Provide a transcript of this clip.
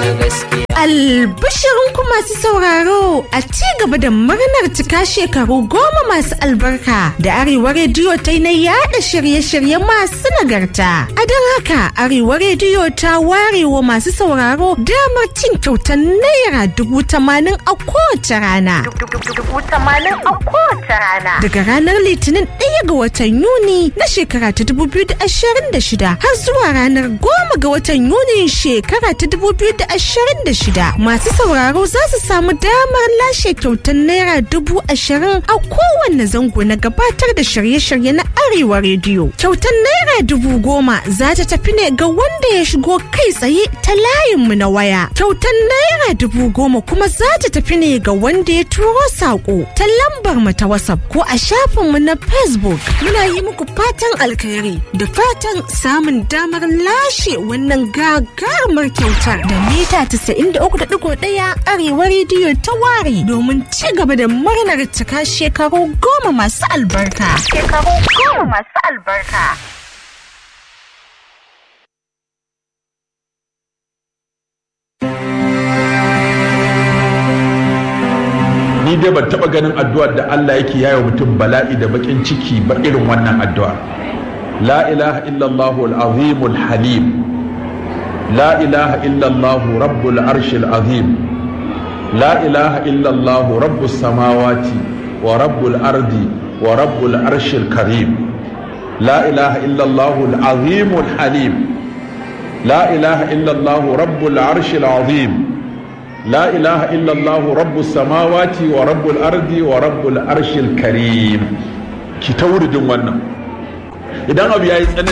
gaskiya. Albishirin ku masu sauraro a ci gaba da murnar cika shekaru goma masu albarka da Arewa Rediyo ta yi na yada shirye-shirye masu nagarta. A don haka Arewa Rediyo ta ware wa masu sauraro damar cin kyautar naira dubu tamanin a kowace rana. Daga ranar Litinin ɗaya ga watan Yuni na shekara ta dubu biyu da ashirin da shida har zuwa ranar goma ga watan Yuni shekara ta dubu biyu da ashirin da shida masu sauraro za su samu damar lashe kyautar naira dubu ashirin a kowanne zango na gabatar da shirye-shirye na Arewa Rediyo. Kyautar naira dubu goma za ta tafi ne ga wanda ya shigo kai tsaye ta layinmu na waya. Kyautar naira dubu goma kuma za ta tafi ne ga wanda ya turo saƙo ta lambar mu ta WhatsApp ko a shafinmu na Facebook. Muna yi muku fatan alkhairi da fatan samun damar lashe wannan gagarumar kyautar da mita 93.1 Arewa Rediyo ta ware domin ci gaba da murnar cika shekaru goma masu albarka. Shekaru goma masu albarka. ni dai ban taba ganin addu'ar da Allah yake yayo mutum bala'i da bakin ciki ba irin wannan addu'a la ilaha illallah al-azim al-halim la ilaha illallah rabbul arshil azim la ilaha illallah rabbus samawati wa rabbul ardi wa rabbul arshil karim la ilaha illallah al-azim al-halim la ilaha illallah rabbul arshil azim لا إله إلا الله رب السماوات ورب الأرض ورب العرش الكريم ki ta wuridin wannan idan abu ya yi tsanani